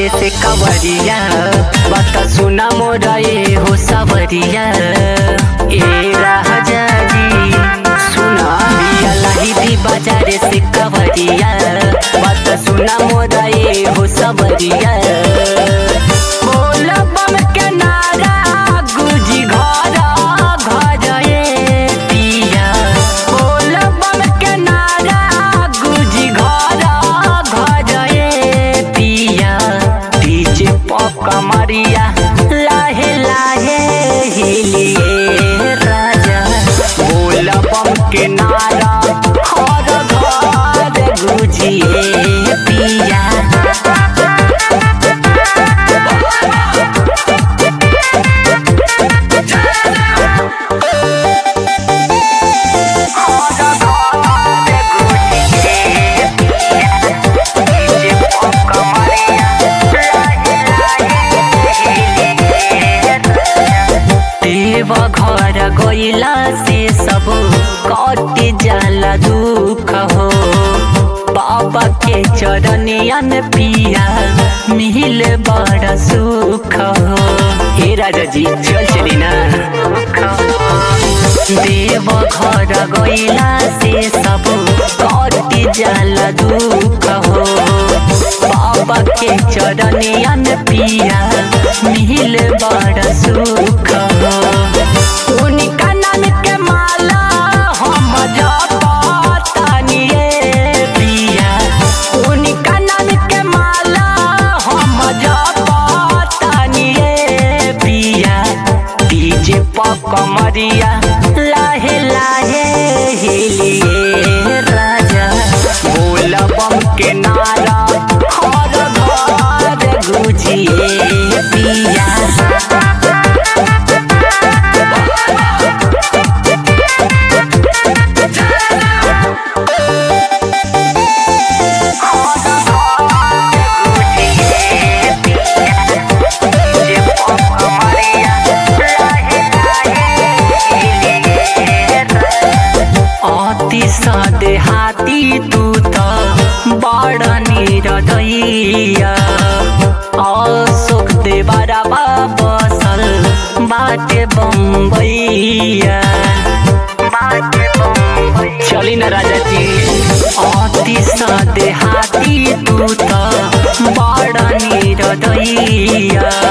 बाजारे से कवरिया बात सुना मोरा ये हो सवरिया ए राजा जी सुना बिया लाही दी बाजारे से कवरिया बात सुना मोरा ये हो सवरिया बोल बम के नारा गुजी घर घर ये पिया बोल बम के नारा गुजी घर घर ये पिया डीजे पॉप कमरिया लाहे लाहे हिलिए राजा बोल बम के नारा हर घर गुजिए पिया देव घर गइला से सब कट जाला दुख हो बाबा के चरनिया में पिया मिल बड़ा सुख हो हे राजा जी चल चली ना देव घर गइला से सब कट जाला दुख हो बाबा के चरनिया में पिया मिल बड़ा सुख हो उनका नाम के माला हम जपतानिए पिया उनका नाम के माला हम जपतानिए पिया डीजे पकमरिया लाहे लाहे हिलिए राजा बोल बम के नारा हर घर गुजिए पिया अति सदे हाथी तू त बड निरदैया अशोक देवरा बसल बाटे बम्बैया चली न राजा जी अति सदे हाथी तू त बड निरदैया